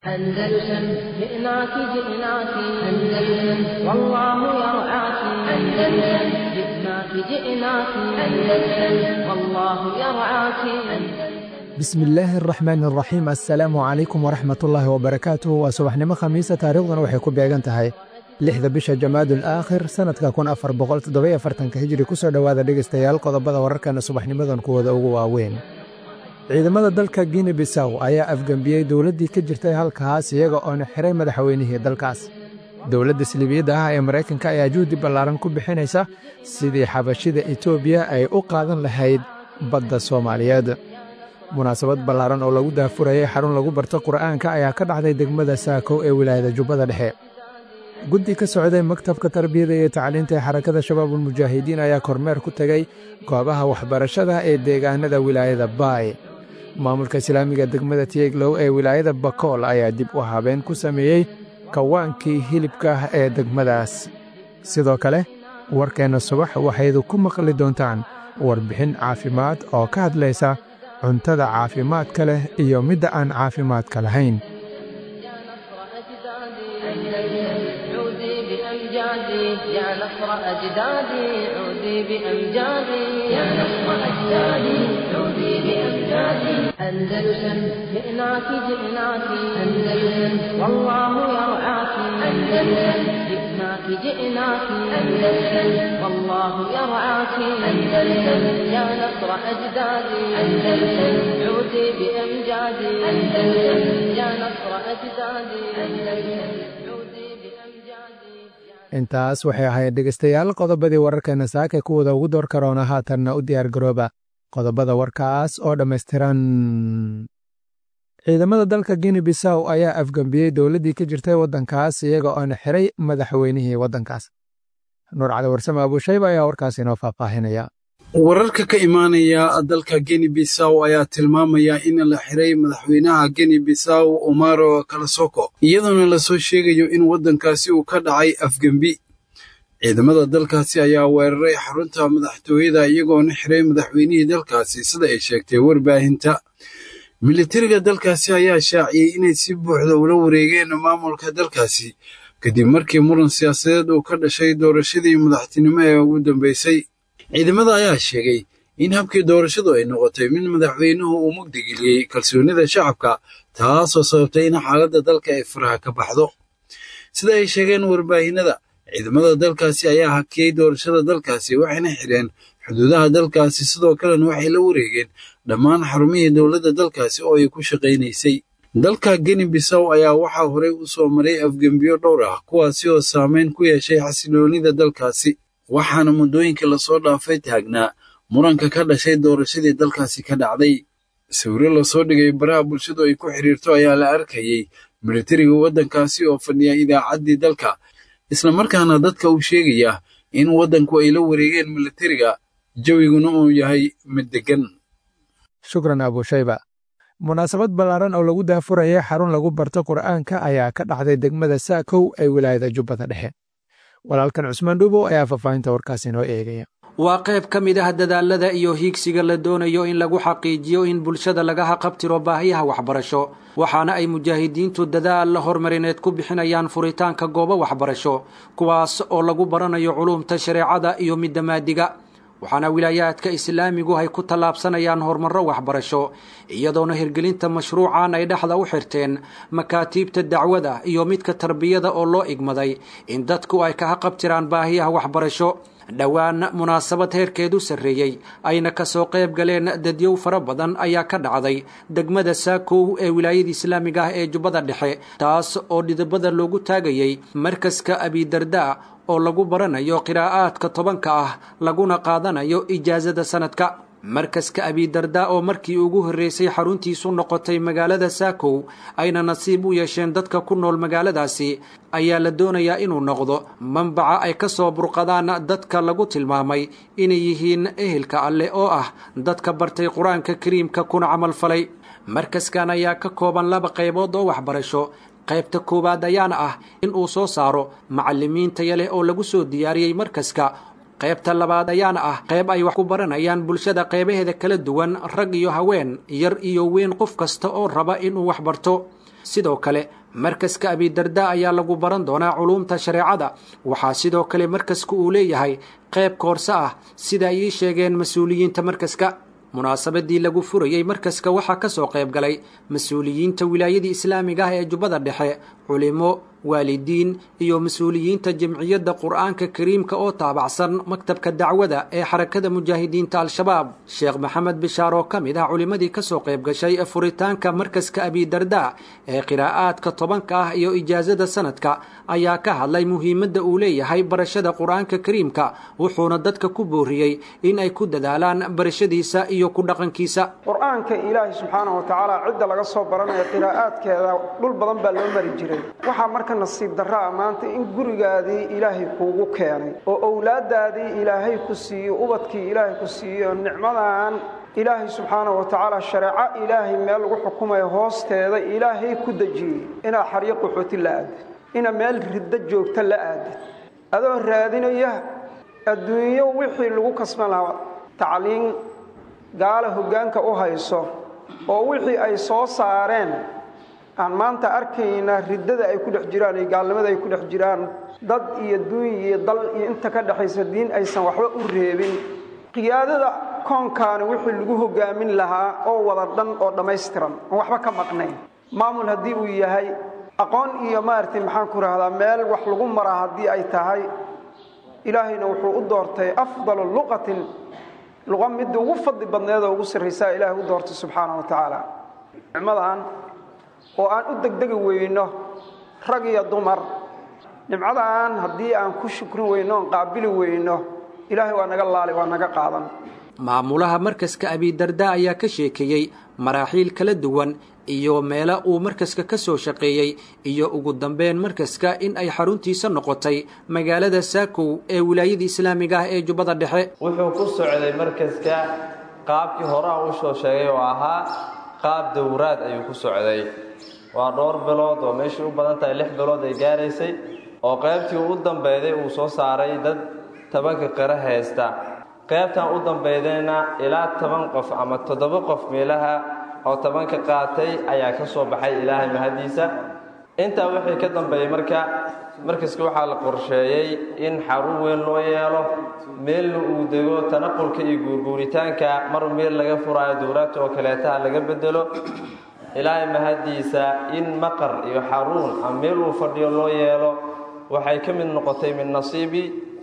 أندلسن جئناك جئناك أندلسن والله يرعاك أندلسن جئناك جئناك أندلسن والله يرعاك bismillaahi araxmaan araxiim assalaamu calaykum waraxmatullaahi wabarakaatuh waa subaxnimo khamiisa taariikhduna waxay ku beegan tahay lixda bisha jamaadul aakhir sannadka kun afar boqol toddobiyo afartanka hijri ku soo dhowaada dhegaystayaal qodobada wararkana subaxnimadan kuwooda ugu waaweyn ciidamada dalka gine bisaw ayaa afgembiyey dowladdii ka jirtay halkaas iyaga oona xiray madaxweynihii dalkaas dowladda siliibiyadda ah ee maraykanka ayaa juhdi ballaaran ku bixinaysa sidii xabashida etoobiya ay u qaadan lahayd badda soomaaliyeed munaasabad ballaaran oo lagu daafurayay xarun lagu barto qur'aanka ayaa ka dhacday degmada saakow ee wilaayada jubbada dhexe guddi ka socday maktabka tarbiyada iyo tacliinta ee xarakada shabaabulmujaahidiin ayaa kormeer ku tegey goobaha waxbarashada ee deegaanada wilaayada baay maamulka islaamiga degmada tieglow ee wilaayada bakool ayaa dib u habeen ku sameeyey kawaankii hilibka ee degmadaas sidoo kale warkeenna subax waxaydu ku maqli doontaan warbixin caafimaad oo ka hadlaysa cuntada caafimaadka leh iyo midda aan caafimaadka lahayn يا نصر أجدادي عودي بأمجادي يا نصر أجدادي عودي بأمجادي أندلسن جئناك جئناك أندلسن والله يرعاك أندلسن جئناك جئناك أندلسن والله يرعاك أندلسن يا نصر أجدادي أندلسن عودي بأمجادي أندلسن يا نصر أجدادي أندلسن عودي بأمجادي intaas waxay ahayd dhegaystayaal qodobadii wararkeena saaka kuwooda ugu door karoona haatanna u diyaar garooba qodobada warkaas oo dhammaystiran ciidamada dalka gine bisaw ayaa afgembiyey dowladdii ka jirtay waddankaas iyaga oona xiray madaxweynihii waddankaas nuur cali warsame abuushayba ayaa warkaas inoo faahfaahinaya wararka ka imaanaya dalka geni bisaw ayaa tilmaamaya in la xiray madaxweynaha geni bisaw omaro kalasoko iyadoona lasoo sheegayo in waddankaasi uu ka dhacay afgembi ciidamada dalkaasi ayaa weeraray xarunta madaxtooyada iyagoona xiray madaxweynihii dalkaasi sida ay sheegtay warbaahinta militariga dalkaasi ayaa shaaciyey inay si buuxda ula wareegeen maamulka dalkaasi kadib markii muran siyaasadeed uu ka dhashay doorashadii madaxtinimo ee ugu dambeysay ciidamada ayaa sheegay in habkii doorashadu ay noqotay mid madaxweynuhu uu mugdigeliyey kalsoonida shacabka taasoo sababtay in xaaladda dalka ay faraha ka baxdo sida ay sheegeen warbaahinada ciidamada dalkaasi ayaa hakiyey doorashada dalkaasi waxayna xidheen xuduudaha dalkaasi sidoo kalena waxay la wareegeen dhammaan xarumihii dowladda dalkaasi oo ay ku shaqaynaysay dalka geni bisaw ayaa waxaa horey u soo maray afgembiyo dhowr ah kuwaasi oo saameyn ku yeeshay xasiloonida dalkaasi waxaana muddooyinka lasoo dhaafay taagnaa muranka ka dhashay doorashadii dalkaasi ka dhacday sawiro lasoo dhigay baraha bulshadu ay ku xiriirto ayaa la arkayey militariga waddankaasi oo fadhiya idaacaddii dalka islamarkaana dadka uu sheegaya in waddanku ay la wareegeen militariga jawiguna uu yahay mid deggan shukran abuushayba munaasabad ballaaran oo lagu daafurayay xarun lagu barto qur'aanka ayaa ka dhacday degmada saakow ee wilaayada jubbada dhexe walaalkan cusmaan dhuubow ayaa faahfaahinta warkaasi inoo eegaya waa qayb ka mid ah dadaalada iyo hiigsiga la doonayo in lagu xaqiijiyo in bulshada laga haqabtiro baahiyaha waxbarasho waxaana ay mujaahidiintu dadaal horumarineed ku bixinayaan furitaanka goobo waxbarasho kuwaas oo lagu baranayo culuumta shareecada iyo midda maadiga waxaana wilaayaadka islaamigu ay ku tallaabsanayaan horumarro waxbarasho iyadoona hirgelinta mashruucan ay dhexda u xirteen makaatiibta dacwada iyo midka tarbiyada oo loo igmaday in dadku ay ka haqabtiraan baahiyaha waxbarasho dhowaan munaasabad heerkeedu sarreeyey ayna kasoo qayb galeen dadyow fara badan ayaa ka dhacday degmada saakow ee wilaayada islaamiga ah ee jubbada dhexe taas oo dhidibada loogu taagayey markaska abidarda oo lagu baranayo qiraa'aadka tobanka ah laguna qaadanayo ijaasada sanadka markaska abidarda oo markii ugu horreysay xaruntiisu noqotay magaalada saakow ayna nasiib u yeesheen dadka ku nool magaaladaasi ayaa la doonayaa inuu noqdo manbaca ay ka soo burqadaan dadka lagu tilmaamay inay yihiin ehelka alleh oo ah dadka bartay qur-aanka kariimka kuna camalfalay markaskan ayaa ka kooban laba qaybood oo waxbarasho qaybta koowaad ayaana ah in uu soo saaro macallimiin taya leh oo lagu soo diyaariyey markaska qaybta labaad ayaana ah qayb ay wax ku baranayaan bulshada qaybaheeda kala duwan rag iyo haween yar iyo weyn qof kasta oo raba inuu wax barto sidoo kale markaska abidarda ayaa lagu baran doonaa culuumta shareecada waxaa sidoo kale markaska uu leeyahay qayb koorso ah sida ay ii sheegeen mas-uuliyiinta markaska munaasabadii lagu furayey markaska waxaa ka soo qayb galay mas-uuliyiinta wilaayadii islaamiga ah ee jubbada dhexe culimo waalidiin iyo mas-uuliyiinta jamciyadda qur-aanka kariimka oo taabacsan maktabka dacwada ee xarakada mujaahidiinta al-shabaab sheekh maxamed bishaar oo ka mid ah culimmadii ka soo qayb gashay furitaanka markaska abidarda ee qiraa'aadka tobanka ah iyo ijaasada sanadka ayaa ka hadlay muhiimadda uu leeyahay barashada qur-aanka kariimka wuxuuna dadka ku booriyey in ay ku dadaalaan barashadiisa iyo ku dhaqankiisa qur-aanka ilaahay subxaanahu watacaala cidda laga soo baranaya qiraa'aadkeeda dhul badan baa loo mari jiray waxaa marka nasiib darraa maanta in gurigaadii ilaahay kuugu keenay oo owlaaddaadii ilaahay ku siiyo ubadkii ilaahay ku siiyo nicmadan ilaahay subxaanahu watacaala shareeco ilaahay meel lagu xukumayo hoosteeda ilaahay ku dejiyey inaad xaryo qaxooti la aadid inaad meel riddo joogta la aadid adoo raadinaya adduunyo wixii lagu kasban lahaa tacliin gaala hoggaanka u hayso oo wixii ay soo saareen aan maanta arkayna riddada ay ku dhex jiraan iyo gaalnimada ay ku dhex jiraan dad iyo duuny iyo dal iyo inta ka dhexaysa diin aysan waxba u reebin qiyaadada koonkaani wixii lagu hoggaamin lahaa oo wada dhan oo dhammaystiran oon waxba ka maqnayn maamul haddii uu yahay aqoon iyo maaragtay maxaan ku rahdaa meel wax lagu maraa haddii ay tahay ilaahayna wuxuu u doortay afdalu luqatin luqa midda ugu fadli badneed oo ugu sarraysaa ilaahay u doortay subxaana wa tacaala nicmadan oo aan u degdegi weyno rag iyo dumar nimcadan haddii aan ku shukrin weyno oon qaabili weyno ilaahay waa naga laali waa naga qaadan maamulaha markaska abidarda ayaa ka sheekeeyey maraaxiil kala duwan iyo meelo uu markaska ka soo shaqeeyey iyo ugu dambeyn markaska in ay xaruntiisa noqotay magaalada saakow ee wilaayada islaamiga ah ee jubbada dhexe wuxuu ku socday markaska qaabkii horaa u soo sheegay oo ahaa qaab dowraad ayuu ku socday waa dhowr bilood oo meeshii u badan tahay lix bilood ay gaaraysay oo qaybtii u dambeyday uu soo saaray dad tobanka qira haysta qaybtan u dambeydayna ilaa toban qof ama toddoba qof meelaha oo tobanka qaatay ayaa ka soo baxay ilaahay mahadiisa intaa wixii ka dambeeyey marka markaska waxaa la qorsheeyey in xarun weyn loo yeelo meelna uu dego tanaqulka iyo guurguuritaanka mar meel laga furaayo dowraadta oo kaleetaha laga bedelo ilaahay mahadiisa in maqar iyo xaruun ama meel uu fadhiyo loo yeelo waxay ka mid noqotay min nasiibi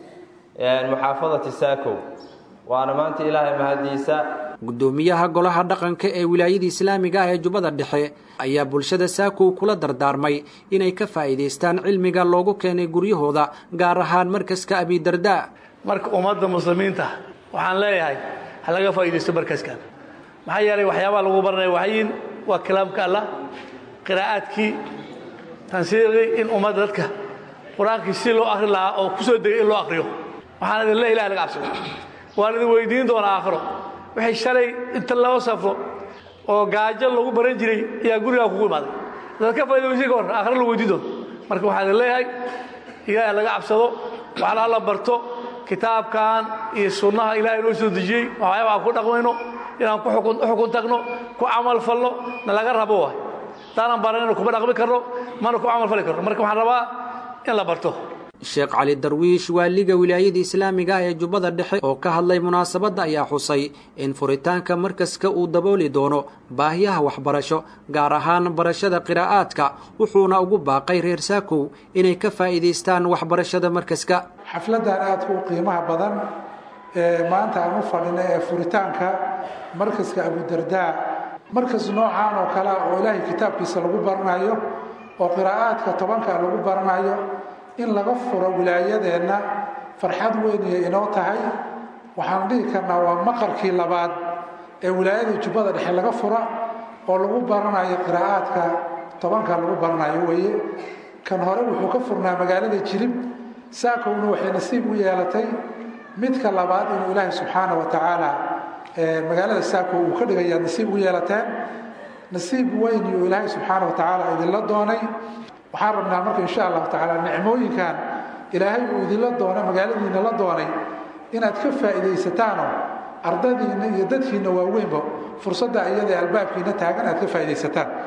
muxaafadati saakow waana maanta ilaahay mahadiisa guddoomiyaha golaha dhaqanka ee wilaayada islaamiga ah ee jubbada dhexe ayaa bulshada saakow kula dardaarmay inay ka faa'iidaystaan cilmiga loogu keenay guryahooda gaar ahaan markaska abidarda marka ummadda muslimiinta waxaan leeyahay ha laga faa'iidaysto markaskan maxaa yeelay waxyaabaha lagu baranaya waxayin waa kalaamka allah qiraa'aadkii tansiiqii in ummadda dadka qur-aankii si loo akhri lahaa oo ku soo degay in loo akhriyo waxaan idin le ilahay laga cabsado waan idin weydiin doonaa aakhiro waxay shalay inta loo safro oo gaajo lagu baran jiray ayaa gurigaa kugu imaaday dad ka faydawaysi ka hor aakhiro la weydiin doono marka waxaan idin leeyahay ilaahay laga cabsado waxna la barto kitaabkan iyo sunnaha ilahay noo soo dejiyey waxyaaba aan ku dhaqmayno inaan ku xukun tagno ku camal falno na laga rabo waay haddaanan baranayno kuma dhaqmi karno mana ku camal fali karno marka waxaan rabaa in la barto sheekh cali darwiish waaliga wilaayada islaamiga ah ee jubbada dhexe oo ka hadlay munaasabadda ayaa xusay in furitaanka markaska uu dabooli doono baahiyaha waxbarasho gaar ahaan barashada qiraa'aadka wuxuuna ugu baaqay reer saakow inay ka faa'iidaystaan waxbarashada markaska xafladdan aadka u qiimaha badan ee maanta aan u fadhina ee furitaanka markaska abudardaa markas noocaan oo kale oo ilaahay kitaabkiisa lagu baranayo oo qiraa'aadka tobanka lagu baranayo in laga furo wilaayadeenna farxad weynaya inoo tahay waxaan dhihi karnaa waa maqarkii labaad ee wilaayada jubbada dhexe laga fura oo lagu baranayo qiraa'aadka tobanka lagu baranayo weeye kan hore wuxuu ka furnaa magaalada jilib saakowna waxay nasiib u yeelatay midka labaad inuu ilaahay subxaana wa tacaala magaalada saakow uu ka dhigayaa nasiib u yeelateen nasiib weyn iyuu ilaahay subxaana wa tacaala idinla doonay waxaan rabnaa marka insha allahu tacaala nicmooyinkan ilaahay uu idinla doonay magaaladiina la doonay inaad ka faa'iidaysataanoo ardadiinna iyo dadkiinna waaweynba fursadda iyada albaabkiina taagan aad ka faa'iidaysataan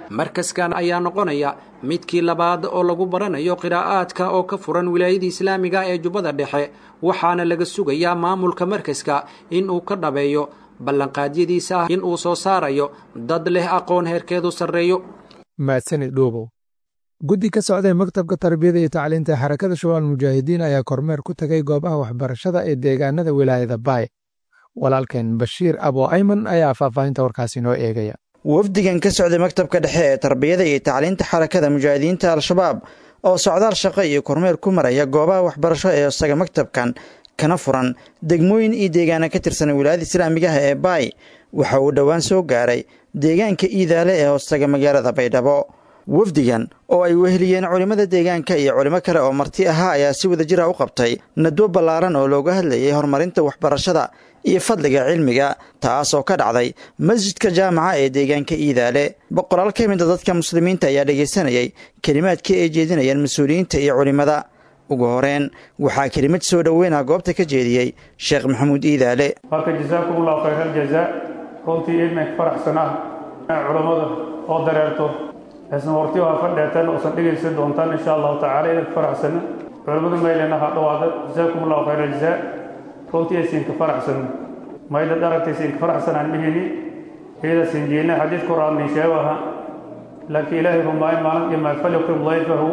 markaskan ayaa noqonaya midkii labaad oo lagu baranayo qiraa'aadka oo ka furan wilaayada islaamiga ee jubbada dhexe waxaana laga sugayaa maamulka markaska in uu ka dhabeeyo ballanqaadyadiisa ah in uu soo saarayo dad leh aqoon heerkeedu sarreeyo mahadsanid dhuubow guddi ka socday maktabka tarbiyada iyo tacliinta xarakada shabaal mujaahidiin ayaa kormeer ku tegay goobaha waxbarashada ee deegaanada wilaayada baay walaalkeen bashiir abo ayman ayaa faahfaahinta warkaasi noo eegaya wafdigan ka socday maktabka dhexe ee tarbiyada iyo tacliinta xarakada mujaahidiinta al-shabaab oo socdaal shaqo iyo kormeer ku maraya goobaha waxbarasho ee isaga maktabkan kana furan degmooyin iyo deegaana ka tirsan wilaayada islaamigaha ee baay waxa uu dhowaan soo gaaray deegaanka iidaale ee hoostaga magaalada baydhabo wafdigan oo ay weheliyeen culimmada deegaanka iyo culimo kale oo marti ahaa ayaa si wada jira u qabtay nadwo ballaaran oo looga hadlayay horumarinta waxbarashada iyo fadliga cilmiga taas oo ka dhacday masjidka jaamaca ee deegaanka iidaale boqolaal ka mida dadka muslimiinta ayaa dhegaysanayay kelimaadkii ay jeedinayeen mas-uuliyiinta iyo culimmada ugu horeen waxaa kelimad soo dhoweyna goobta ka jeediyey sheekh maxamuud iidaale marka jasaakum allahu khayr aljazaa runtii idmanka faraxsan ah culammada oo dareerto isna wartiyo ha fadheetan oosan dhegaysan doontaan insha allahu tacala idinka faraxsana culammadu maylena ha dhawaada jasaakum allahu khayr aljazaa runtii aysiinka faraxsan mayda dharagtaysiinka faraxsanaan mihini iyadaasin jeelna xadiid qur-aannin sheegaha laakiin ilaahay rumaayo maalin dhimaa falyukrim dayfahu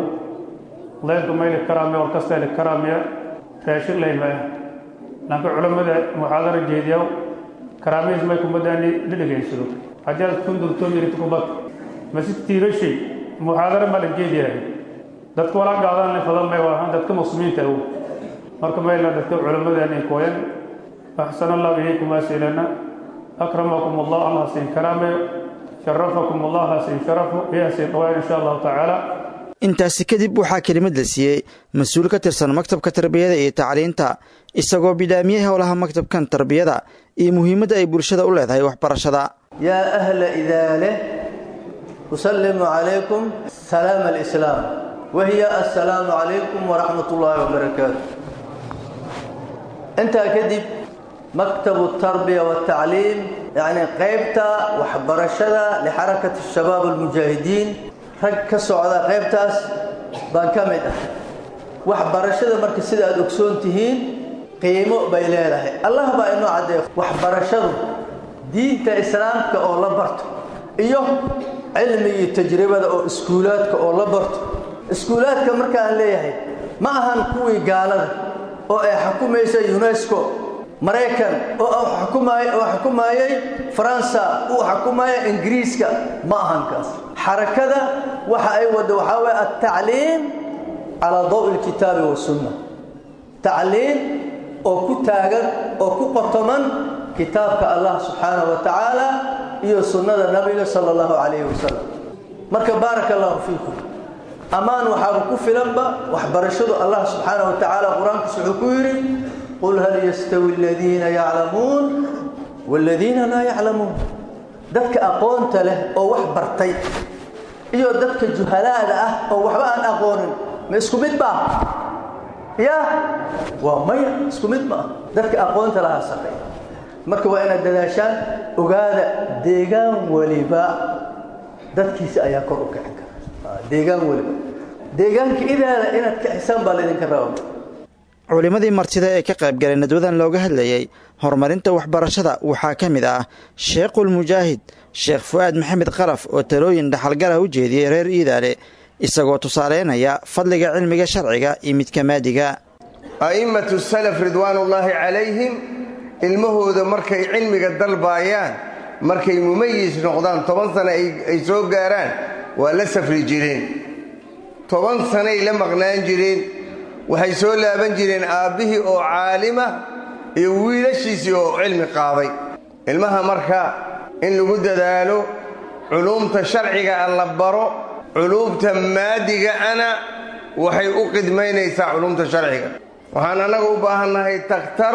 dayfka mayli karaamiya war kasta li karaamiya raashin layma ah laakiin culammada muxaadara jeediyaw karaamihiis may kumadaani la dhegaysado haddii aad kundurtoon yirid kubad masjid tiirashay muxaadara ma la jeediyahay dadka walaa gaadaan le fadan may waahan dadka muslimiinta awow marka mayla dadka culammadeenay kooyan axsan allah ilaykum asilana akramakum allah allah siin karaameyo sharafakum allah allah siin sharafo iyaa siin dhawaan insha allahu tacaala intaasi kadib waxaa kelimad la siiyey mas-uul ka tirsan maktabka tarbiyada iyo tacliinta isagoo bidhaamiyey howlaha maktabkan tarbiyada iyo muhiimadda ay bulshada u leedahay waxbarashada yaa ahla idaale usallimu calaykum salaam alislaam wahiya assalaamu calaykum waraxmat ullaahi wabarakaatu intaa kadib maktabu tarbiya watacliim yacni qaybta waxbarashada lixarakati shabaab almujaahidiin rag ka socda qaybtaas baan ka mid ah waxbarashada marka sida aad ogsoon tihiin qiimo bay leedahay allah baa inoo caddeeya waxbarashadu diinta islaamka oo la barto iyo cilmigii tajribada oo iskuulaadka oo la barto iskuulaadka markaan leeyahay ma ahan kuwii gaalada oo ay xukumaysa unesco maraykan oo oo xukumayay faransa uu xukumaya ingiriiska ma ahan kaas xarakada waxa ay wadda waxaa waye altacliim calaa dawi lkitaabi wasunna tacliim oo ku taagan oo ku qotoman kitaabka allah subxaanahu wa tacaala iyo sunnada nabiga sala allahu calayhi wasalam marka baaraka allahu fiikum ammaan waxaaba ku filanba waxbarashadu allah subxaanahu wa tacaala qur-aankiisa wuxuu ku yidhi qul hal yastawi aladiina yaclamuun waaladiina laa yaclamuun dadka aqoonta leh oo wax bartay iyo dadka juhalaada ah oo waxba aan aqoonin ma isku mid baa ya waa maya isku mid ma ah dadka aqoonta lahaa sarreey marka waa inaad dadaashaan ogaada deegaan weliba dadkiisa ayaa kor u kicin kara deegaan weliba deegaanka idaada inaad kicisaan baa laydinka raba culimmadii martida ee ka qaybgalay nadwadan looga hadlayey horumarinta waxbarashada waxaa ka mid ah sheekhulmujaahid sheekh fu'aad maxamed qalaf oo talooyin dhaxalgalah u jeediyey reer iidaale isagoo tusaaleynaya fadliga cilmiga sharciga iyo midka maadiga a'immatu salaf ridwaanullaahi calayhim ilmahooda markay cilmiga dalbaayaan markay mumayis noqdaan toban sano ay soo gaaraan waa la safri jireen toban sanay la maqnaan jireen waxay soo laaban jireen aabbihii oo caalima iyo wiilashiisii oo cilmi qaaday ilmaha marka in lagu dadaalo culuumta sharciga a la baro culuumta maadigaana waxay u qidmaynaysaa culuumta sharciga waxaan annaga u baahannahay takhtar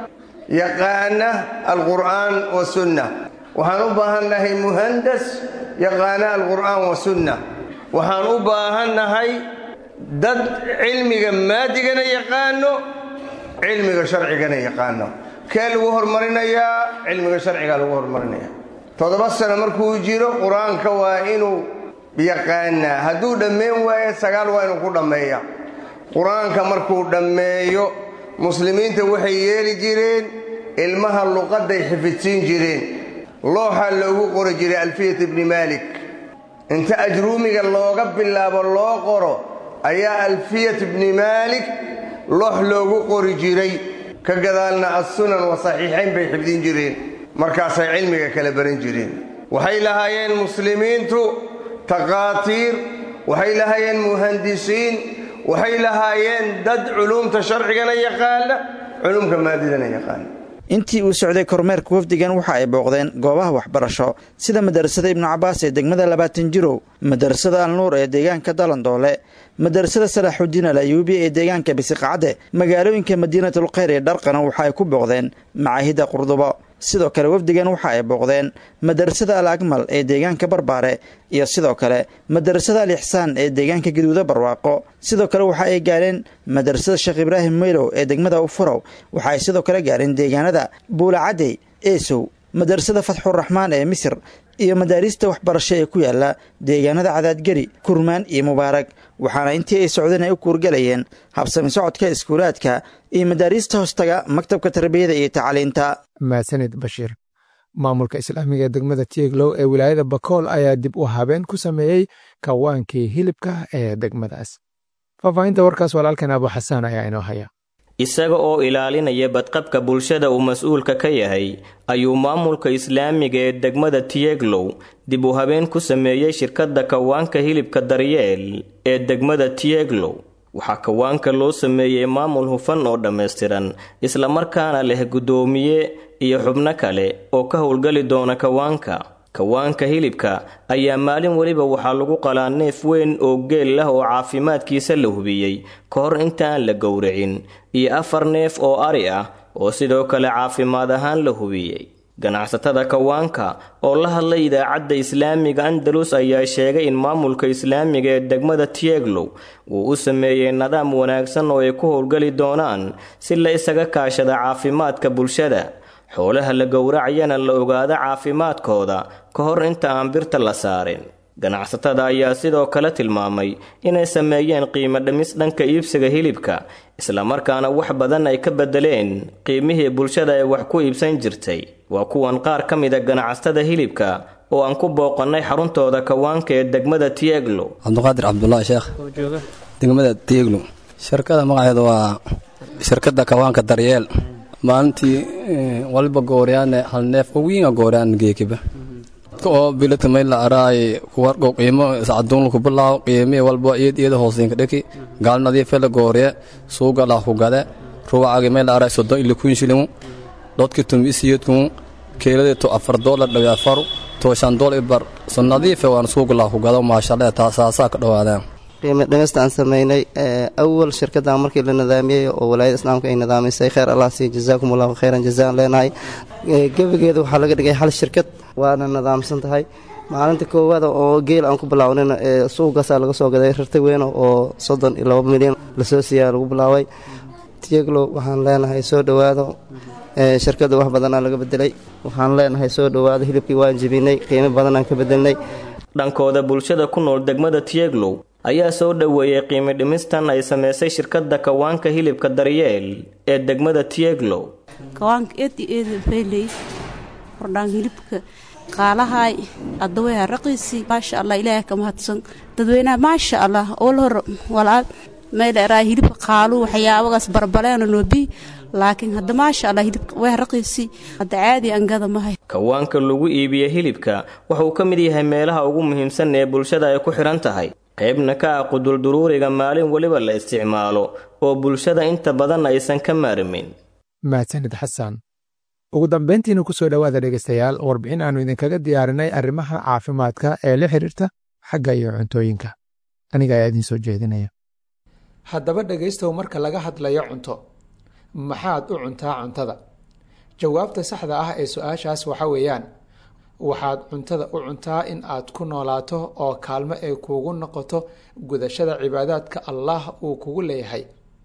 yaqaana alqur'aan wasunna waxaan u baahannahay muhandas yaqaana alqur'aan wasunna waxaan u baahannahay dad cilmiga maadigana yaqaano cilmiga sharcigana yaqaano kee lagu hormarinayaa cilmiga sharcigaa lagu hormarinaya toddoba sano markuu jiro qur-aanka waa inuu yaqaanaa hadduu dhammayn waayo sagaal waa inuu ku dhammeeya qur-aanka markuu dhammeeyo muslimiinta waxay yeeli jireen ilmaha luqadday xifidsiin jireen looxaa loogu qori jiray alfiyat ibni maalik inta ajruumiga looga bilaabo loo qoro ayaa alfiyat ibni maalik loox loogu qori jiray ka gadaalna assunan wa saxiixayn bay xifdin jireen markaasay cilmiga kala baran jireen waxay lahaayeen muslimiintu taqaatiir waxay lahaayeen muhandisiin waxay lahaayeen dad culuumta sharcigana yaqaana culuumka maadidana yaqaana intii uu socday kormeerka wafdigan waxa ay booqdeen goobaha waxbarasho sida madarasada ibnu cabaas ee degmada labaatan jirow madarasada alnuur ee deegaanka dalandoole madarasada salaaxudiin al ayuubi ee deegaanka bisiqacde magaalooyinka madiinatul kheyr ee dharqana waxa ay ku booqdeen macaahidda qurdubo sidoo kale wafdigan waxa ay booqdeen madarasada al akmal ee deegaanka barbaare iyo sidoo kale madarasada al ixsaan ee deegaanka gaduuda barwaaqo sidoo kale waxa ay gaareen madarasada sheekh ibraahim meylow ee degmada ufurow waxa ay sidoo kale gaareen deegaanada buulacadey eesow madarasada fatxuraxmaan ee misir iyo madaariista waxbarasho ee ku yaala deegaanada cadaadgeri kurmaan iyo mubaarag waxaana intii ay socdeen ay u kuurgalayeen habsami socodka iskuulaadka iyo madaariista hoostaga maktabka tarbiyada iyo tacliinta mahadsanid bashiir maamulka islaamiga ee degmada tieglow ee wilaayada bakool ayaa dib u habeen ku sameeyey kawaankii hilibka ee degmadaas faahfaahinta warkaas walaalkan abu xasaan ayaa inoo haya isaga oo ilaalinaya badqabka bulshada uu mas-uulka ka yahay ayuu maamulka islaamiga ee degmada tieglow dib u habeen ku sameeyey shirkadda kawaanka hilibka daryeel ee degmada tieglow waxaa kawaanka loo sameeyey maamul hufan oo dhammaystiran islamarkaana leh guddoomiye iyo xubno kale oo ka howlgali doona kawaanka kawaanka hilibka ayaa maalin weliba waxaa lagu qalaa neef weyn oo geel ah oo caafimaadkiisa la hubiyey ka hor intaan la gowracin iyo afar neef oo ari ah oo sidoo kale caafimaad ahaan la hubiyey ganacsatada kawaanka oo la hadlay idaacadda islaamiga andalus ayaa sheegay in maamulka islaamiga ee degmada tieglow uu u sameeyey nidaam wanaagsan oo ay ku howlgali doonaan si la isaga kaashada caafimaadka bulshada xoolaha la gowracayana la ogaado caafimaadkooda ka hor inta aan birta la saarin ganacsatada ayaa sidoo kale tilmaamay inay sameeyeen qiimo dhimis dhanka iibsiga hilibka islamarkaana wax badan ay ka bedeleen qiimihii bulshada ee wax ku iibsan jirtay waa kuwan qaar ka mida ganacsatada hilibka oo aan ku booqannay xaruntooda kawaanka ee degmada tieglo cabdiqaadir cabdulaahi sheekh degmada tieglo shirkada magaceeda waa shirkadda kawaanka daryeel maalintii waliba gooryaane hal neef oo wiinga gooryan geekiba oo biladka mayla araay kuwargo qiimo sacaduun ku bilaaw qiimi walba iyad iyada hoosinka dheki gaal nadiife la goorye suuga lah ku gade ruwacagi mayla araay soddon ila kun shilimu dhodki tum isiyadku keelade to afar doolar dhawi afaru to shan dool ibar so nadiife waan suuga lah ku gado maashalle taasaasaa ka dhowaadeen qiimo dhimista aan sameynay awal shirkaddan markii la nidaamiyey oo walaayada islaamka ay nidaamisay kheyr allah sii jazaakum allahu khayran jazaan leenahay gebigeeda waxaa laga dhigay hal shirkad waana nidaamsan tahay maalinta koowaada oo geel aan ku bilaawnina suuqaasaa laga soo gaday rarta weyn oo soddon iyo laba milyan lasoo siiyaa lagu bilaabay tieglow waxaan leenahay soo dhowaado shirkadda wax badanaa laga bedelay waxaan leenahay soo dhowaado hilibkii waan jebinay qiimo badanaan ka bedelnay dhankooda bulshada ku nool degmada tieglow ayaa soo dhoweeyey qiimo dhimistan ay samaysay shirkadda kawaanka hilibka daryeel ee degmada tieglow kawaanka eed iyo eeda fayley hordhaan hilibka qaalahay adaweyha raqiisi maasha allah ilaahay ka mahadsan dadweynaha maasha allah ol hor walaal meydheeraa hilibka qaalu waxyaabagaas barbaleena noobi laakiin hadda maasha allah hilibka way raqiisi hadda caadi angada mahay kawaanka lagu iibiye hilibka wuxuu ka mid yahay meelaha ugu muhiimsan ee bulshada ay ku xidhan tahay qaybna ka ah qudulduruuriga maalin weliba la isticmaalo oo bulshada inta badan aysan ka maarmin mahadsanid xasan ugu dambayntiina ku soo dhowaada dhegaystayaal warbixin aannu idinkaga diyaarinay arrimaha caafimaadka ee la xidhiirta xagga iyo cuntooyinka aniga ayaa idiin soo jeedinaya haddaba dhegaystow marka laga hadlayo cunto maxaad u cuntaa cuntada jawaabta saxda ah ee su-aashaas waxa weeyaan waxaad cuntada u cuntaa in aad ku noolaato oo kaalmo ay kuugu noqoto gudashada cibaadaadka allah uu kugu leeyahay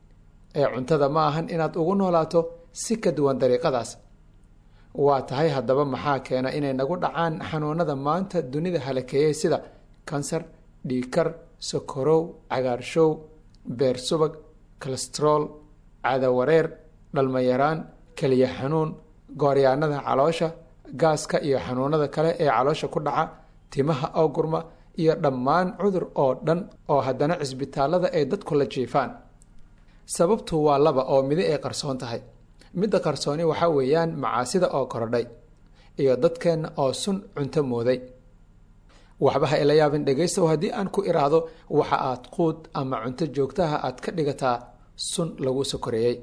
ee cuntada ma ahan inaad ugu noolaato si ka duwan dariiqadaas waa tahay haddaba maxaa keena inay nagu dhacaan xanuunada maanta dunida halakeeyey sida kansar dhiikar sokorow cagaarshow beer subag kalestrool cadawareer dhalmayaraan keliya xanuun gooryaanada caloosha gaaska iyo xanuunada kale ee caloosha ku dhaca timaha oo gurma iyo dhammaan cudur oo dhan oo haddana cisbitaalada ay dadku la jiifaan sababtu waa laba oo midi ay qarsoon tahay midda qarsooni waxaa weeyaan macaasida oo korodhay iyo dadkeenna oo sun cunto mooday waxba ha ila yaabin dhegaystow haddii aan ku iraahdo waxa aad quud ama cunto joogtaha aad ka dhigataa sun lagu sokoreeyey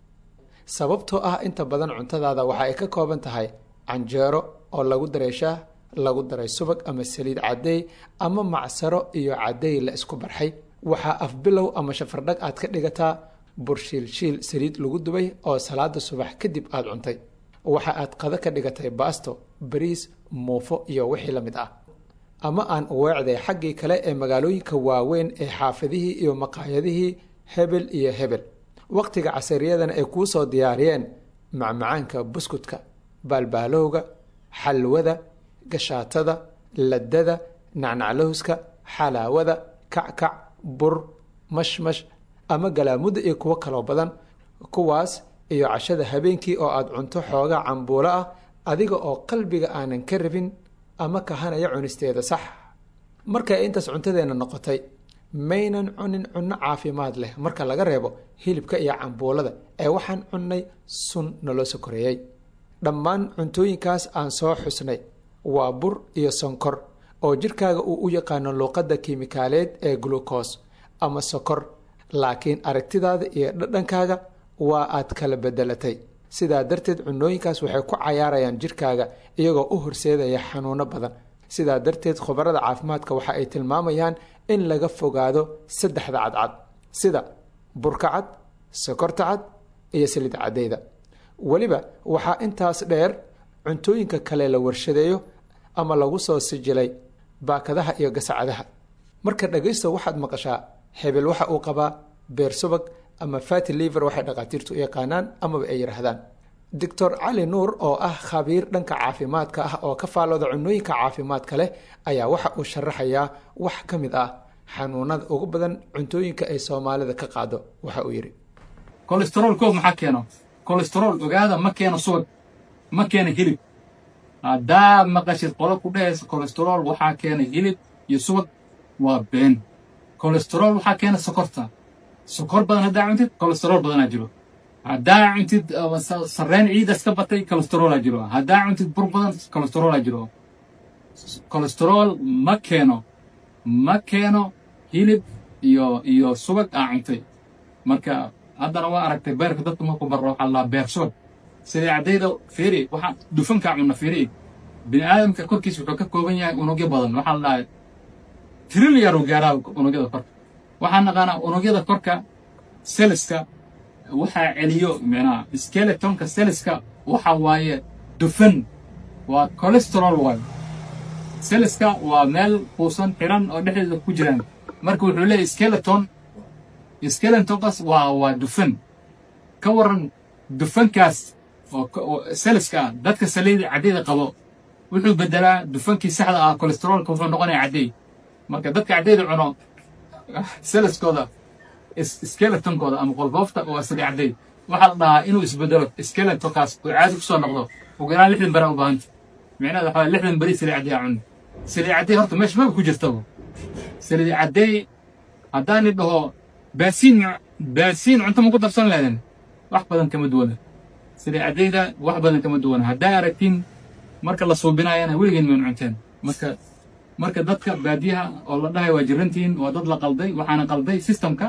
sababtoo ah inta badan cuntadaada waxa ay ka kooban tahay canjeero oo lagu daray shaah lagu daray subag ama saliid caddeey ama macsaro iyo caddeey la isku barxay waxaa afbilow ama shafardhag aad ka dhigataa burshiilshiil saliid lagu dubay oo salaada subax kadib aad cuntay waxa aad qado ka dhigatay baasto bariis muufo iyo wixii la mid ah ama aan weecday xaggii kale ee magaalooyinka waaweyn ee xaafadihii iyo maqaayadihii hebel iyo hebel wakhtiga casariyadana ay kuu soo diyaariyeen macmacaanka buskudka baalbaalowga xalwada gashaatada ladada nacnaclowska xalaawada kackac bur mashmash ama galaamudda iyo kuwo kaloo badan kuwaas iyo cashada habeenkii oo aad cunto xoogaa cambuulo ah adiga oo qalbiga aanan ka rabin ama kahanaya cunisteeda sax markay intaas cuntadeenna noqotay maynan cunin cunno caafimaad leh marka laga reebo hilibka iyo cambuulada ee waxaan cunnay sun naloo sokoreeyey dhammaan cuntooyinkaas aan soo xusnay waa bur iyo sonkor oo jidhkaaga uu u yaqaano luuqadda kiimikaaleed ee glucos ama sokor laakiin aragtidaada iyo dhadhankaaga waa aad kala bedelatay sidaa darteed cunooyinkaas waxay ku cayaarayaan jidhkaaga iyagoo u horseedaya xanuuno badan sidaa darteed khubarada caafimaadka waxa ay tilmaamayaan in laga fogaado saddexda cadcad sida burka cad sokorta cad iyo saliid cadeyda weliba waxaa intaas dheer cuntooyinka kale la warshadeeyo ama lagu soo sijilay baakadaha iyo gasacadaha marka dhagaysto waxaad maqashaa hebel waxa uu qabaa beer subag ama fati liver waxay dhakhaatiirtu u yaqaanaan amaba ay yidhaahdaan doctor cali nuur oo ah khabiir dhanka caafimaadka ah oo ka faalooda cunooyinka caafimaadka leh ayaa waxa uu sharaxayaa wax ka mid ah xanuunada ugu badan cuntooyinka ay soomaalida ka qaado waxa uu yidhi kolestarool koob maxaa keeno kolestarool ogaada ma keeno subag ma keeno hilib haddaad maqashid qolo ku dhehaysa kolestarool waxaa keena hilib iyo subag waa been kolestarool waxaa keena sokorta sokor badan haddaa cuntid kolestarool badanaa jiro haddaa cuntid sarreen ciidas ka batay kolestaroolaa jiro haddaa cuntid bur badan kolestaroolaa jiro kolestarool ma keeno ma keeno hilib iyo iyo subag aa cuntay marka haddana waa aragtay beerka dadka markuu barro waxaa laa beer subag sidii caddayda fiiri waxaa dufankaa cunna fiiri bini aadamka korkiisa wuxuu ka kooban yahay unugyo badan waxaa la dhahay trilyaru gaaraa unugyada korka waxaan naqaanaa unugyada korka seliska waxaa celiyo micnaha skeletonka seliska waxa waaye dufan waa cholesterol waayo seliska waa meel kuusan xiran oo dhexdeeda ku jiraan marka wuxuu leeyahy skeleton skeletonkaas waa waa dufan ka waran dufankaas oo seliska ah dadka saliida caddeyda qabo wuxuu bedelaa dufankii saxda ah cholesterolka wuxuu noqonaya caddey marka dadka caddeyda cuno seliskooda skeletonkooda ama qolfoofta waa sali caddey waxaa la dhahaa inuu isbedelo skeletonkaas oo caadi kusoo noqdo ugu yaraan lixdan beri u baahanta micnaheeda waxaa lixdan beri sali caddey aa cuni sali caddey horta meesha maba ku jirtaba sali caddey haddaani dhaho baasiin baasiin cunto ma ku darsan leedan wax badan kama duwana sali caddeyda wax badan kama duwana haddaa aragtiin marka la suubinaayana weligeen maynu cunteen marka marka dadka baadiyaha oo la dhahay waa jirantihiin waa dad la qalday waxaana qalday systemka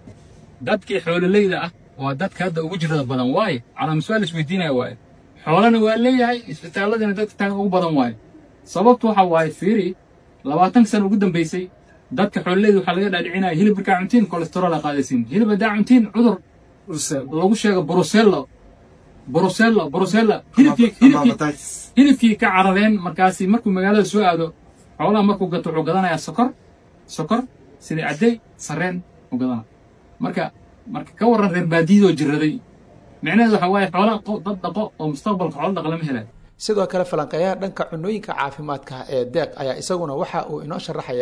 dadkii xoololeyda ah waa dadka hadda ugu jirada badan waaye calaamasuaal isweydiinaya waaye xoolana waa leeyahay isbitaalladina dadka taagan ugu badan waaye sababtu waxa waaye fiiri labaatan sano ugu dambaysay dadka xoololeyda waxaa laga dhaadhicinaya hilib markaa cuntiin kolestarool aa qaadaysiin hilib haddaa cuntiin cudur lagu sheego brusello brusello brusella hilibkii hilibkii hilibkii ka carareen markaasi markuu magaalada soo aado xoolaha markuu gato wuxuu gadanayaa sokor sokor sidii caddey sarreen u gadana marka marka ka warran reer baadiyadoo jiraday micnaheedu waxa waaye xoola dad dhaqo oo mustaqbalka xoolo dhaqa lama helaan sidoo kale falanqeeyaha dhanka cunooyinka caafimaadka ee deeq ayaa isaguna waxa uu inoo sharaxayaa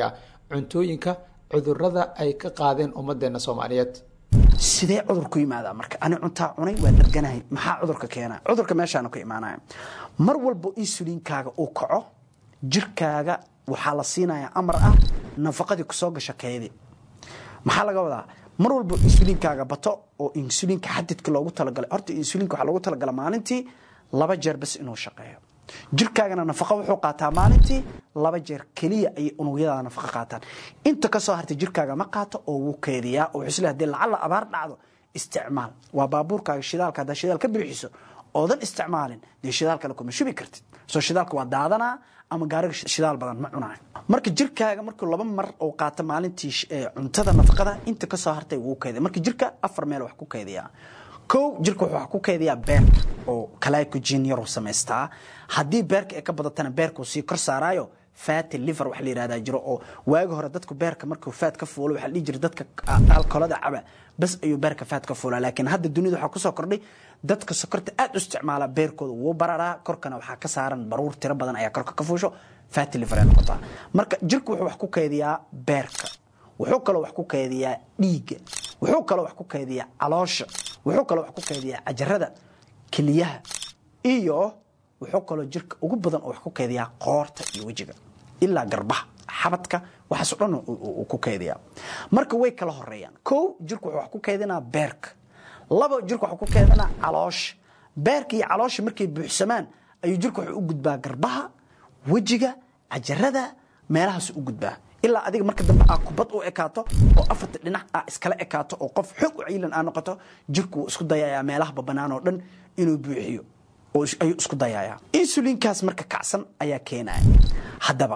cuntooyinka cudurada ay ka qaadeen ummadeena soomaaliyeed sidee cudur ku yimaadaa marka ani cuntaa cunay waa darganahay maxaa cudurka keenaa cudurka meeshaanu ka imaanaya mar walbo insuliinkaaga uu kaco jirkaaga waxaa la siinayaa amar ah nafaqadii kusoo gasha keedi maxaa laga wadaa mar walbo insuliinkaaga bato oo insuliinka xadidka loogu talagalay horta insuliinka waxaa loogu talagala maalintii laba jeer bas inuu shaqeeyo jirkaagana nafaqa wuxuu qaataa maalintii laba jeer keliya ayay unugyada nafaqa qaataan inta kasoo hartay jirkaaga ma qaato oo wuu keediyaa oo wuxuu isleeyahay hadii lacala abaar dhacdo isticmaal waa baabuurkaaga shidaalka haddaa shidaal ka bixiso oodan isticmaalin dee shidaal kale kuma shubi kartid soo shidaalka waa daadanaa ama gaariga shidaal badan ma cunayo marka jirkaaga markuu laba mar uu qaato maalintii cuntada nafaqada inta kasoo hartay wuu keediya marka jirka afar meel wax ku keediyaa kow jirka wuxuu wax ku keediyaa beerka oo glycogen yaruu samaystaa haddii beerka ay ka badatana beerkuu sii kor saaraayo fatty liver waxa la yihahdaa jiro oo waagi hore dadku beerka markuu faat ka fuulo waxaa la dhihi jiray dadka alkoolada caba bas ayuu beerka faat ka fuulaa laakiin hadda dunida waxaa kusoo kordhay dadka sokorta aad u isticmaala beerkooda wuu bararaa korkana waxaa ka saaran baruur tiro badan ayaa korka ka fuusho fatty liver ay noqotaa marka jirku wuxuu wax ku keediyaa beerka wuxuu kaloo wax ku keediyaa dhiigga wuxuu kaloo wax ku keediyaa caloosha wuxuu kaloo wax ku keediyaa cajarada keliyaha iyo wuxuu kaloo jirka ugu badan oo wax ku keediyaa qoorta iyo wejiga ilaa garbaha xabadka waxaaso dhan uu ku keediyaa marka way kala horeeyaan kow jirku wuxuu wax ku keedinaa beerka labo jirku waxuu ku keedinaa caloosha beerka iyo caloosha markay buuxsamaan ayuu jirku wuxuu u gudbaa garbaha wejiga cajarada meelahaasu u gudbaa ilaa adiga marka dambe aa kubad u ekaato oo afarta dhinac aa iskala ekaato oo qof xoog u ciilan aa noqoto jirku wuu isku dayayaa meelahaba bannaan oo dhan inuu buuxiyo ayuu isku dayayaa insuliinkaas marka kacsan ayaa keenaya haddaba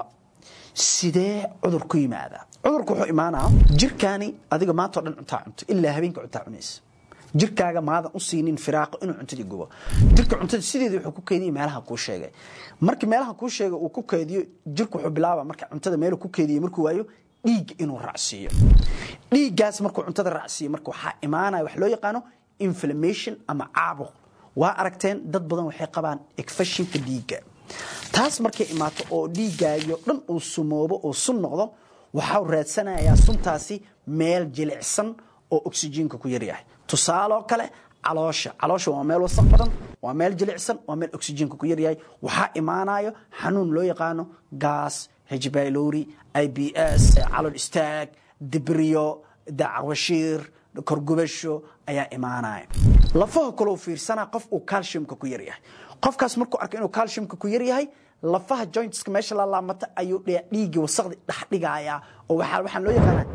sidee cudur ku yimaadaa cudurku wuxuu imaanaa jirkaani adiga maanta o dhan cuntaa cunto ilaa habeenka cuntaa cunaysa jirkaaga maadan u siinin firaaqo inuu cuntadii gubo jirka cuntada sideeda wuxuu ku keediya meelaha kuu sheegay markii meelaha kuu sheegay uu ku keediyo jirku wuxuu bilaaba marka cuntada meeluu ku keediyo markuu waayo dhiigga inuu raacsiiyo dhiiggaas markuu cuntada raacsiiyo marka waxaa imaanaya wax loo yaqaano inflammation ama caabuq waa aragteen dad badan waxay qabaan ekfashinka dhiigga taas markay imaato oo dhiiggaagiyo dhan uu sumoobo oo sun noqdo waxau raadsanayaa suntaasi meel jilicsan oo oksijiinka ku yaryahay tusaaloo kale caloosha caloosha waa meel wasaq badan waa meel jilicsan waa meel oksijiinka ku yaryahay waxaa imaanayo xanuun loo yaqaano gaas hejbailori i b s calol istaag dibriyo dacwashiir korgubasho ayaa imaanaya lafaha kaloo fiirsana qof uu calciumka ku yaryahay qofkaas markuu arko inuu calciumka ku yaryahay lafaha jointska meesha la laamata ayuu dhiiggii wasaqdi dhexdhigayaa oo waxaan loo yaqaana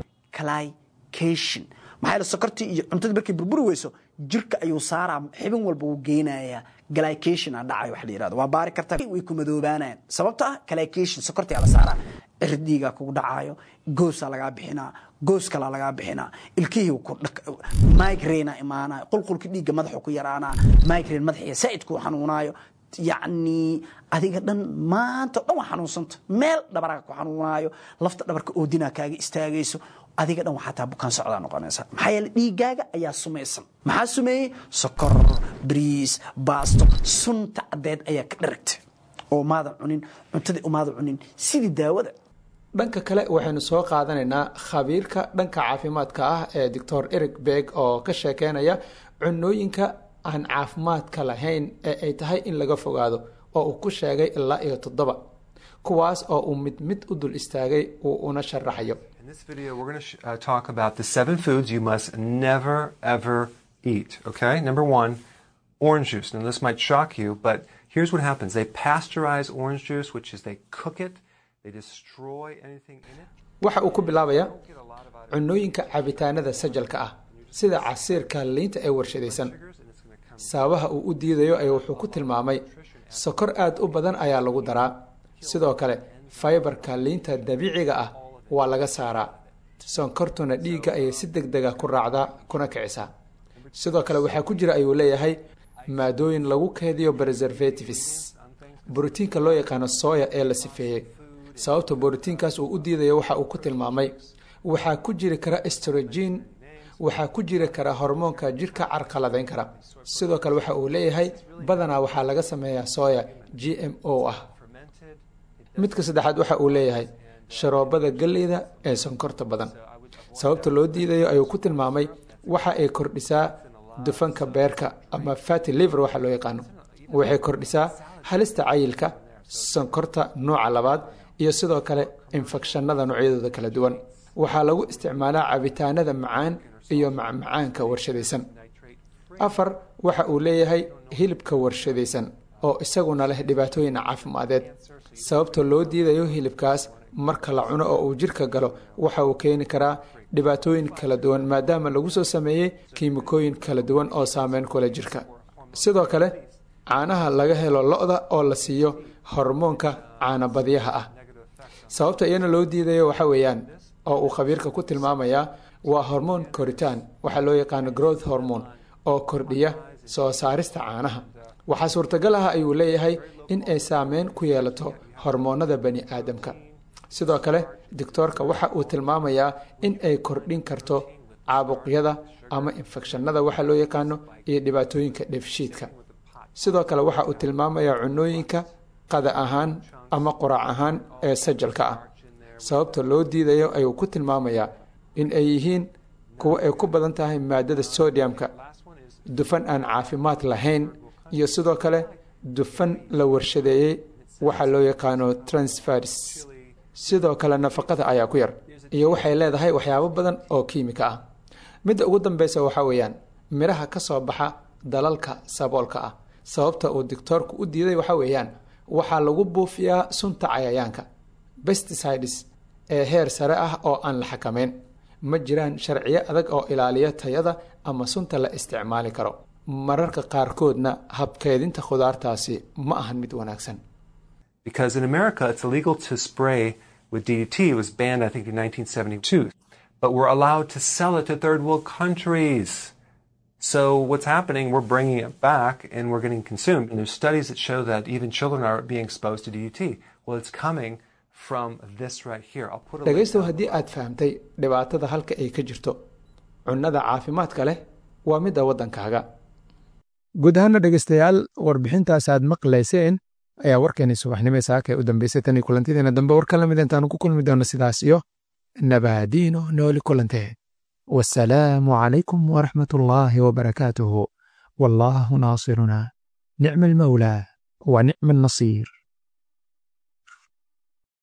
clycation maxaa yeele sokortii iyo cuntadii markay burburi weyso jirka ayuu saaraa xibin walba wuu geynayaa glycation aa dhacayo wax la yirahdo waa baari kartaa way ku madoobaanayaan sababta ah glycation sokortii aa la saaraa cirdiigaa kugu dhacaayo goosaa lagaa bixinaa goos kalaa lagaa bixinaa ilkihii migraina imaanayo qulqulka dhiigga madaxu ku yaraanaa migraine madaxiya saa'id kuu xanuunaayo yacni adiga dhan maanta o dhan waa xanuunsanta meel dhabaraa ku xanuunaayo lafta dhabarka oodinaa kaaga istaagayso adiga dhan waxaa taa bukaan socdaa noqonaysa maxaa yeele dhiiggaaga ayaa sumaysan maxaa sumeeyey sokor bariis baasto sunta caddeed ayaa ka dharagta oo maadan cunin cuntadii umaadan cunin sidii daawada dhanka kale waxaynu soo qaadanaynaa khabiirka dhanka caafimaadka ah ee doctor eric beg oo ka sheekeynaya cunooyinka aan caafimaadka lahayn ee ay tahay in laga fogaado oo uu ku sheegay ilaa iyo toddoba kuwaas oo uu mid mid u dul istaagay uu una sharaxayo In this video, we're going to uh, talk about the seven foods you must never, ever eat. Okay? Number one, orange juice. Now, this might shock you, but here's what happens they pasteurize orange juice, which is they cook it, they destroy anything in it. waxa uu ku bilaabayaa cunooyinka cabitaanada sajalka ah sida casiirka liinta ee warshadaysan sababaha uu u diidayo ayaa wuxuu ku tilmaamay sokor aad u badan ayaa lagu daraa sidoo kale faybarka liinta dabiiciga ah waa laga saaraa sonkortuna dhiigga ayay si deg dega ku raacdaa kuna kicisaa sidoo kale waxaa ku jira ayuu leeyahay maadooyin lagu keediyo preservatives borotiinka loo yaqaano soya ee la sifeeyey sababta borotiinkaas uu u diidayo waxa uu ku tilmaamay waxaa ku jiri kara estrogen waxaa ku jiri kara hormoonka jirka carqaladayn kara sidoo kale waxa uu leeyahay badanaa waxaa laga sameeyaa soya g m o ah midka saddexaad waxa uu leeyahay sharoobada galleyda ee sonkorta badan sababta loo diidayo ayuu ku tilmaamay waxa ay kordhisaa dufanka beerka ama fati liver waxa loo yaqaano waxay kordhisaa halista cayilka sonkorta nooca labaad iyo sidoo kale infekshanada noocyadooda kala duwan waxaa lagu isticmaalaa cabitaanada macaan iyo macmacaanka warshadaysan afar waxa uu leeyahay hilibka warshadaysan oo isaguna leh dhibaatooyin caafimadeed sababta loo diidayo hilibkaas marka la cuno oo uu jirka galo waxa uu keeni karaa dhibaatooyin kala duwan maadaama lagu soo sameeyey kiimikooyin kala duwan oo saameyn kule jirka sidoo kale caanaha laga helo lo-da oo la siiyo hormoonka caanabadyaha ah sababta iyana loo diidayo waxa weeyaan oo uu khabiirka ku tilmaamayaa waa hormoon koritaan waxaa loo yaqaano growth hormone oo kordhiya soo saarista caanaha waxaa suurtagal ah ayuu leeyahay in ay saameyn ku yeelato hormoonada bani aadamka sidoo kale doctoorka waxa uu tilmaamayaa in ay kordhin karto caabuqyada ama infekshanada waxa loo yaqaano iyo dhibaatooyinka dheefshiidka sidoo kale waxa uu tilmaamayaa cunooyinka qada ahaan ama quraac ahaan ee sajalka ah sababta loo diidayo ayuu ku tilmaamayaa in ay yihiin kuwo ay ku badan tahay maadada sodiumka dufan aan caafimaad lahayn iyo sidoo kale dufan la warshadeeyey waxa loo yaqaano transfers sidoo kale nafaqada ayaa ku yar iyo waxay leedahay waxyaabo badan oo kiimika ah midda ugu dambeysa waxaa weeyaan midhaha ka soo baxa dalalka saboolka ah sababta uu dictoorku u diiday waxaa weeyaan waxaa lagu buufiyaa sunta cayayaanka besticides ee heer sare ah oo aan la xakamayn ma jiraan sharciyo adag oo ilaaliya tayada ama sunta la isticmaali karo mararka qaarkoodna habkeedinta khudaartaasi ma ahan mid wanaagsan Because in America, it's illegal to spray with DDT. It was banned, I think, in 1972. But we're allowed to sell it to third world countries. So what's happening, we're bringing it back and we're getting consumed. And there's studies that show that even children are being exposed to DDT. Well, it's coming from this right here. I'll put a link dhegaystow haddii aad fahamtay dhibaatada halka ay ka jirto cunnada caafimaadka leh waa midda waddankaaga guud ahaana dhegaystayaal warbixintaas aad maqlayseen ayaa warkeeni subaxnimo saaka ee u dambeysay tan iyo kulantideena dambe war ka lamid intaanu ku kulmi doono sidaas iyo nabaadiino nooli kulantee wasalaamu calaykum waraxmat ullaahi wabarakaatuhu wallaahu naasiruna nicma almawlaa wa nicma annasiir